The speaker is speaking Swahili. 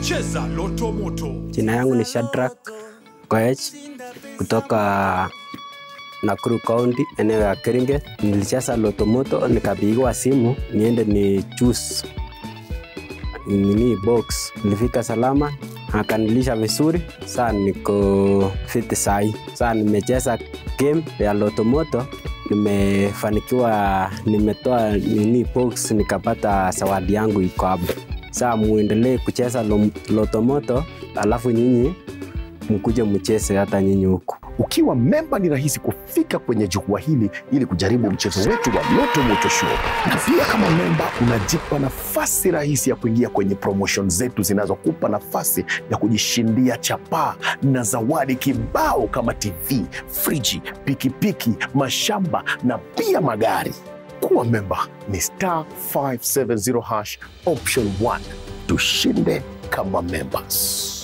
Cheza Loto Moto. Jina yangu ni Shadrack Koech kutoka Nakuru County, eneo ya Keringet. Nilicheza Loto Moto nikapigiwa simu niende ni choose nini box. Nilifika salama, akanilisha vizuri, saa niko fit sahi. Saa nimecheza game ya Loto Moto nimefanikiwa, nimetoa nini box, nikapata zawadi yangu iko hapo. Saa muendelee kucheza lo- Loto Moto, alafu nyinyi mkuje mcheze hata nyinyi huku. Ukiwa memba ni rahisi kufika kwenye jukwaa hili ili kujaribu mchezo wetu wa Loto Moto Show, na pia kama memba unajipa nafasi rahisi ya kuingia kwenye promotion zetu zinazokupa nafasi ya kujishindia chapaa na zawadi kibao kama TV, friji, pikipiki, mashamba na pia magari. Kuwa memba ni star 570 hash option 1. Tushinde kama members.